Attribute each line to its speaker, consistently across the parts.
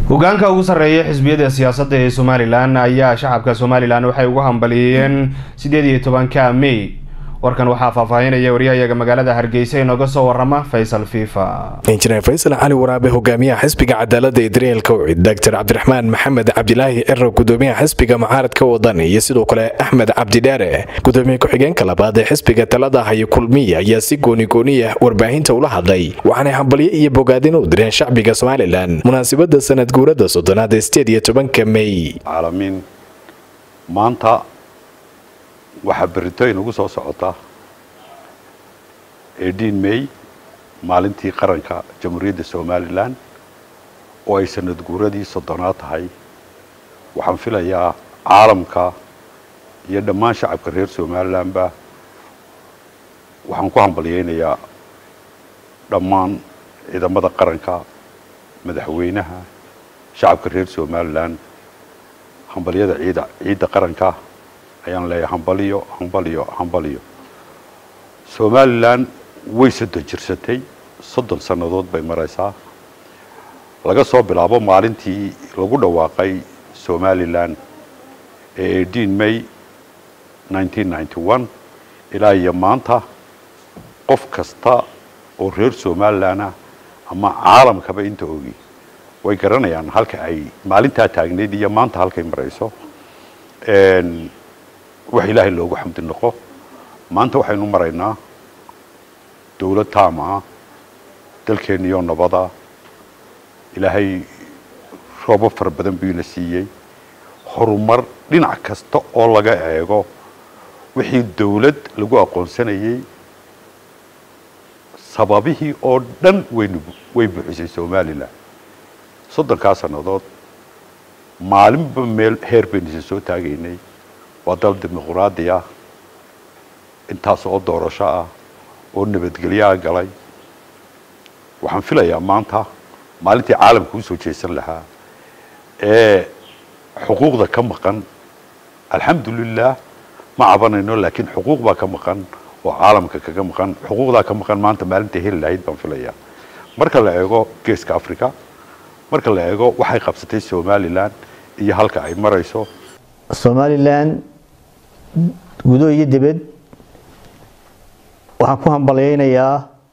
Speaker 1: hogaanka ugu sarreeya xisbiyada siyaasadda ee somalilan ayaa shacabka somalilan waxay ugu hambaliyeen sideed iyo tobanka may warkan waxaa faahfaahinaya waryahayaga magaalada hargeysa inooga soo warama faysal fifa
Speaker 2: injineer faysal cali waraabe hogaamiyaha xisbiga cadaalada ee daryeel kowcid doctor cabdiraxmaan maxamed cabdilaahi ciro gudoomiyaha xisbiga mucaaradka wadan iyo sidoo kale axmed cabdidheere gudoomiye ku-xigeenka labaad ee xisbiga talada hayo kulmiya ayaa si goonigooniya warbaahinta ula hadlay waxaanay hambalyo iyo bogaadin u direen shacbiga somalilan munaasabada sanad guurada soddonaad ee sideed iyo tobanka may
Speaker 3: caalamiin maanta waxaa beritoyn ugu soo socota edin may maalintii qaranka jamhuuriyadda somalilan oo ay sanad guuradii soddonaad tahay waxaan filayaa caalamka iyo dhammaan shacabka reer somalilanba waxaan ku hambalyeynayaa dhammaan ciidamada qaranka madaxweynaha shacabka reer somalilan hambalyada ciida ciidda qaranka ayaan leeyahay hambaliyo hambaliyo hambaliyo somalilan way soddon jirsatay soddon sannadood bay maraysaa laga soo bilaabo maalintii lagu dhawaaqay somalilan ee edin may nineteen ninety one ilaa iyo maanta qof kasta oo reer somalilan ah ama caalamkaba inta ogi way garanayaan halka ay maalintaa taagneyd iyo maanta halkay marayso wax ilaahay loogu xamdi noqo maanta waxaynu maraynaa dawlad taama ah dalkeenniyo nabada ilaahay roobo fara badan buu ina siiyey horumar dhinac kasta oo laga eego wixii dawlad lagu aqoonsanayey sababihii oo dhan waynu way buuxisay somalilan soddonkaa sannadood maalinba meel heer baynu isa soo taagaynay waa dal dimuqraadi ah intaas oo doorasho ah oo nabadgelyaha galay waxaan filayaa maanta maalintii caalamka usoo jeesan lahaa ee xuquuqda ka maqan alxamdulilah ma cabanayno laakiin xuquuq baa ka maqan oo caalamka kaga maqan xuquuqdaa ka maqan maanta maalinta heli lahayd baan filayaa marka la eego geeska africa marka la eego waxay qabsatay somalilan iyo halka ay marayso
Speaker 4: somalilan gudo iyo dibad waxaan ku hambalyeynayaa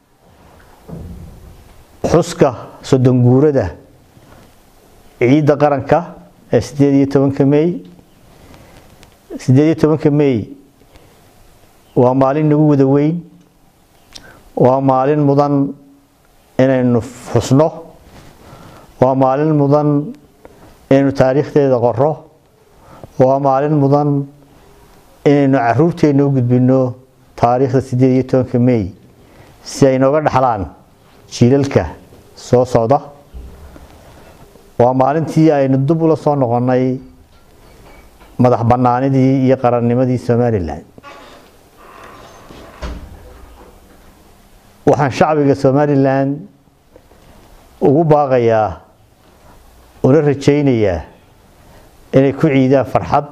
Speaker 4: xuska soddon guurada ciidda qaranka ee sideed iyo tobanka may sideed iyo tobanka may waa maalin nagu wada weyn waa maalin mudan inaynu xusno waa maalin mudan inaynu taariikhdeeda qoro waa maalin mudan inaynu caruurteenna u gudbino taariikhda sideed iyo tobanka may si ay nooga dhaxlaan jiilalka soo socda waa maalintii aynu dib ula soo noqonnay madax bannaanidii iyo qarannimadii somalilan waxaan shacbiga somalilan ugu baaqayaa una rajaynayaa inay ku ciidaan farxad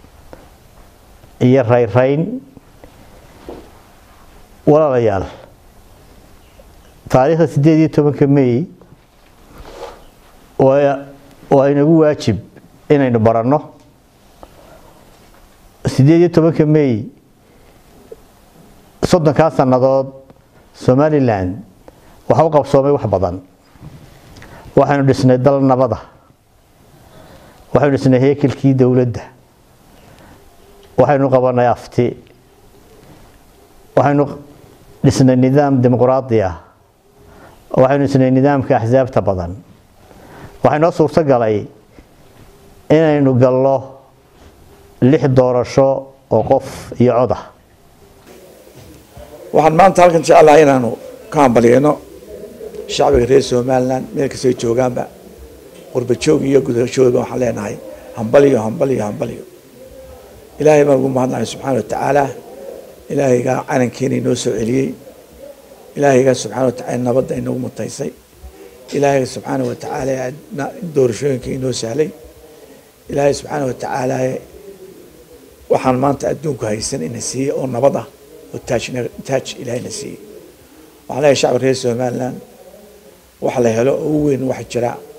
Speaker 4: iyo rayrayn walaalayaal taariikhda sideed iyo tobanka may waa inagu waajib inaynu baranno sideed iyo tobanka may soddonkaa sannadood somalilan waxa u qabsoomay wax badan waxaynu dhisnay dal nabada waxaynu dhisnay heekelkii dowladda waxaynu qabanay afti waxaynu dhisnay nidaam dimuqraadi ah waxaynu dhisnay nidaamka axsaabta badan waxay noo suurto galay inaynu gallo lix doorasho oo qof iyo cod ah
Speaker 5: waxaan maanta halkan jecelahay inaanu ka hambalyeyno shacbiga reer somalilan meel kastay joogaanba qurbajoog iyo gudajoogba waxaan leenahay hambaliyo hambaliyo hambaliyo ilaahay baan ugu mahadnahay subxaana watacaala ilaahaygaa calankeena inoo soo celiyey ilaahaygaa subxana watacala nabadda inoogu mutaysay ilaahay subxaana watacaala doorashooyinka inoo sahlay ilaahay subxaana watacaala waxaan maanta adduunku haysan ina siiyey oo nabad ah oo taaj ilaahayna siiyey waxaan leeyahay shacbi reer somalilan wax la helo oo u weyn wax jira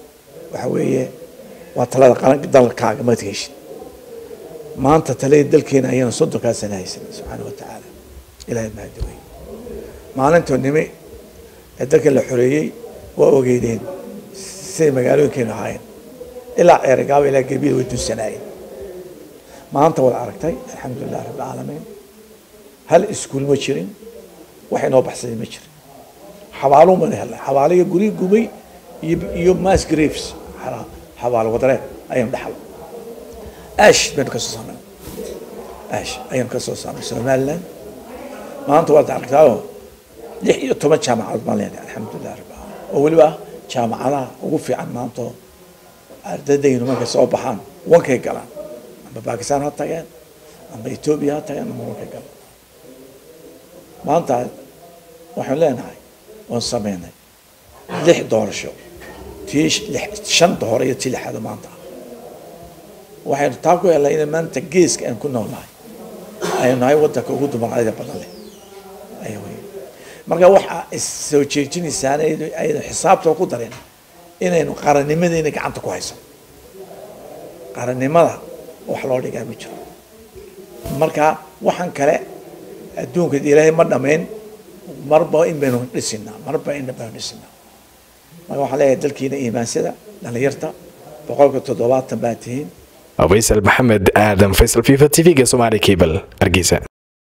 Speaker 5: waxa weeye waa talada qaranka dalkaaga maad heshid maanta talada dalkeena ayaan soddonkaa sana haysanay subxaana wa tacaala ilaahay mahadawey maalintoo nimi ee dalka la xoreeyey waa ogeydeen siday magaalooyinkeenu ahaayeen ilaa ceerigaaba ilaa gebiya way dunsanaayeen maanta waad aragtay alxamdulilah rabbilcaalamiin hal iskuul ma jirin wax inoo baxsaday ma jirin xabaalo mana helnay xabaalo iyo guri gubay iyo iyo mass graves xabaalo wadareed ayaynu dhaxal ash baynu kasoo saarnay ash ayaynu kasoo saarnay somaliland maanta waad aragtaayoo lix iyo toban jaamacadood baan leenahay alxamdulilah rabbil caalamiin oo weliba jaamacadaha ugu fiican maanta ardadaynu markay soo baxaan wankay galaan amba bakistan ha tageen amba etoobiya ha tageen amba wankay galaan maanta waxaan leenahay oon sameynay lix doorasho tii shanta hore iyo tii lixaad maanta ah waxaynu taa ku helnay in maanta geeska aan ku noolnahay aynu nahay wadanka ugu dumarcadida badan leh ayaa wey marka waxaa issoo jeejinaysaan aynu xisaabta ku darin inaynu qarannimadeena gacanta ku hayso qarannimada wax loo dhigaa ma jiro marka waxaan kale adduunka ilaahay ma dhamayn marba in baynu dhisinaa marba in baynu dhisinaa marka waxaan leeyahay dalkiina iimaansada dhalinyarta boqolka toddobaatan baa tihiin
Speaker 2: faysal maxamed aadan faysal fifa t v-ga somaali cable hargeysa